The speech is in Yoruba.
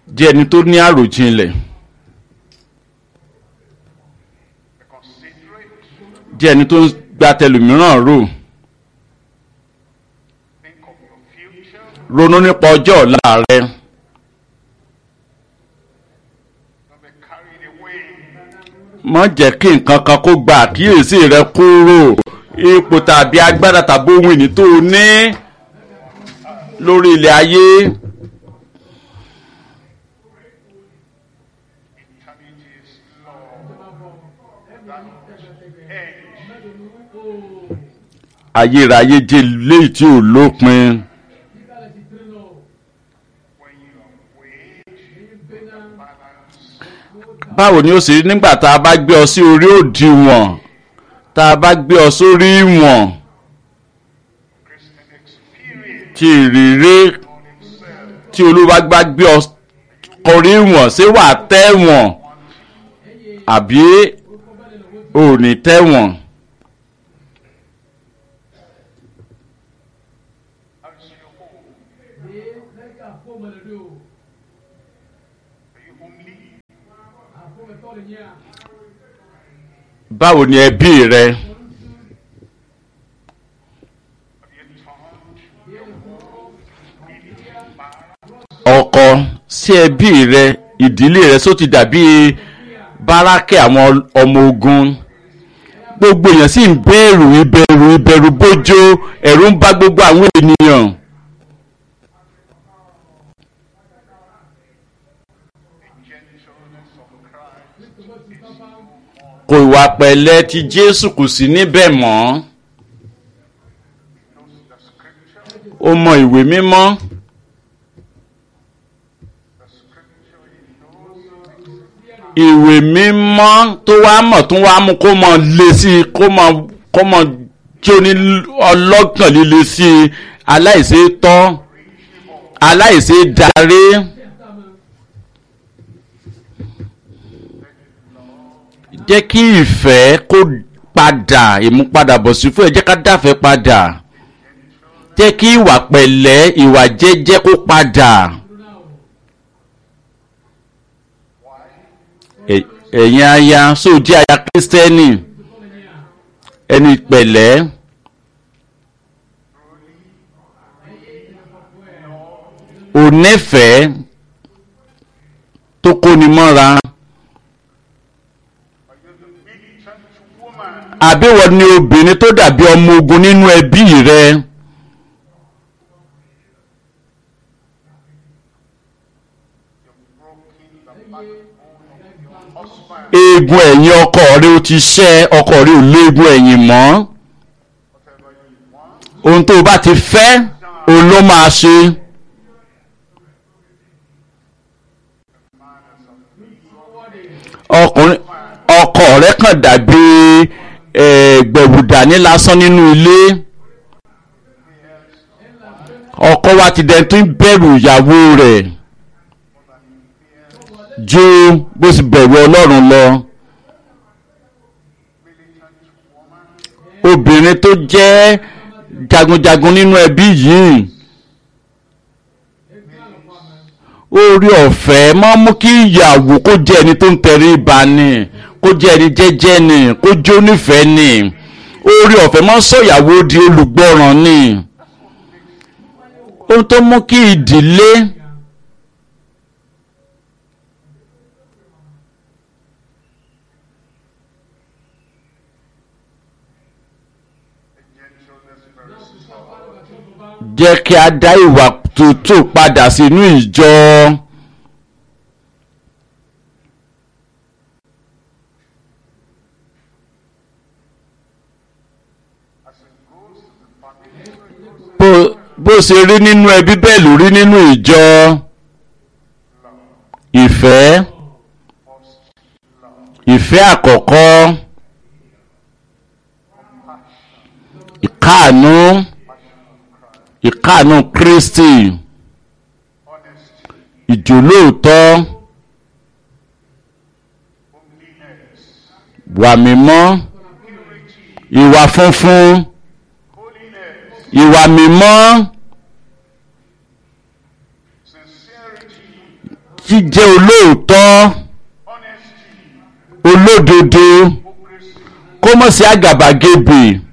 jẹ́ ẹni tó ní àròjinlẹ̀ be considerate, jẹ́ ẹni tó ń gba tẹlòmíràn rò think of your future, ronú nípa ọjọ́ ọ̀la rẹ don't be carried away. má jẹ́ kí nǹkan kan kó gba àkíyèsí rẹ kúrò ipò tàbí agbára tàbí ohun ìní tó o ní lórí ilẹ̀ ayé Eternity is long. That end ayérayé jẹ́ léyìí tí ò lópin when you wait, balance, báwo ni ó sì rí nígbà tá a bá gbé ọ sí orí òdiwọ̀n tá a bá gbé ọ sórí ìwọ̀n Christian experience tí ìrírí on itself. tí olúwa gbá gbé ọ kọrí ìwọ̀n ṣé wàá tẹ̀wọ̀n àbí ò ní tẹ̀wọ̀n. How is your home? Are you homely? báwo ni ẹbí rẹ Have you turned your home into a bar? ọkọ sí ẹbí rẹ ìdílé rẹ só ti dàbí bárákẹ́ àwọn ọmọ ogun gbogbo èèyàn sì ń bẹ̀rù ìbẹ̀rù ìbẹ̀rù bójó ẹ̀rù ń bá gbogbo àwọn ènìyàn The gentleness of Christ is no more. kò ìwà pẹ̀lẹ́ ti jésù kù sí níbẹ̀ mọ́ Knows the scripture. ó mọ ìwé mímọ́ The scripture he knows ìwé mímọ́ tó wá mọ̀ tó wá mú kó mọ lé sí i kó mọ kó mọ tí ó ní ọlọ́gbọ̀n líle sí i aláìsí tọ́ aláìsí darí jẹ́ kí ìfẹ́ kó padà ìmúpadàbọ̀sí fún ẹ jẹ́ ká dáfẹ́ padà jẹ́ kí ìwà pẹ̀lẹ́ ìwà jẹ́jẹ́ kó padà. Ẹ- ẹ̀yin aya sóòjì aya kírísítẹ́nì ẹni pẹ̀lẹ́ onífẹ̀ẹ́ tó kóni mọ́ra Are you the militant woman? àbíwọ ni obìnrin tó dàbí ọmọ ogun nínú ẹbí rẹ You've broken the backbone of your husband. eegun ẹ̀yìn ọkọ rẹ ó ti ṣẹ́ ọkọ rẹ ò léegun ẹ̀yìn mọ́ Whatever you want, ohun tó o bá ti fẹ́ òun ló máa ṣe. ọkùnrin ọkọ rẹ kàn dàbí eh, gbẹ̀wùdání lásán nínú ilé ọkọ wa ti dẹ̀ tún bẹ̀rù ìyàwó rẹ̀ ju bó sì bẹ̀rù ọlọ́run lọ obìnrin tó jẹ́ jagunjagun nínú ẹbí yìí orí ọ̀fẹ́ máa ń mú kí ìyàwó kó jẹ́ ẹni tó ń tẹrí ba ni kó jẹ́ ẹni jẹ́jẹ́ ni kó jó nífẹ̀ẹ́ ni orí ọ̀fẹ́ máa ń sọ ìyàwó di olùgbọ́ràn ni ohun tó mú kí ìdílé gentleness very slow. jẹ́ kí a dá ìwà tútù padà sínú ìjọ. As it goes to the family, bó bó ṣe rí nínú ẹbí bẹ́ẹ̀ ló rí nínú ìjọ ìfẹ́ first love, ìfẹ́ àkọ́kọ́ ìkáàánú ìkáàánú Kristi honesty, ìjòlóòtọ́ holiness, wà mímọ́ purity, ìwà funfun holiness, ìwà mímọ́ sincerity, jíjẹ́ olóòótọ́ honesty, olódodo hypocrisy, kó mọ̀ sí àgàbàgebè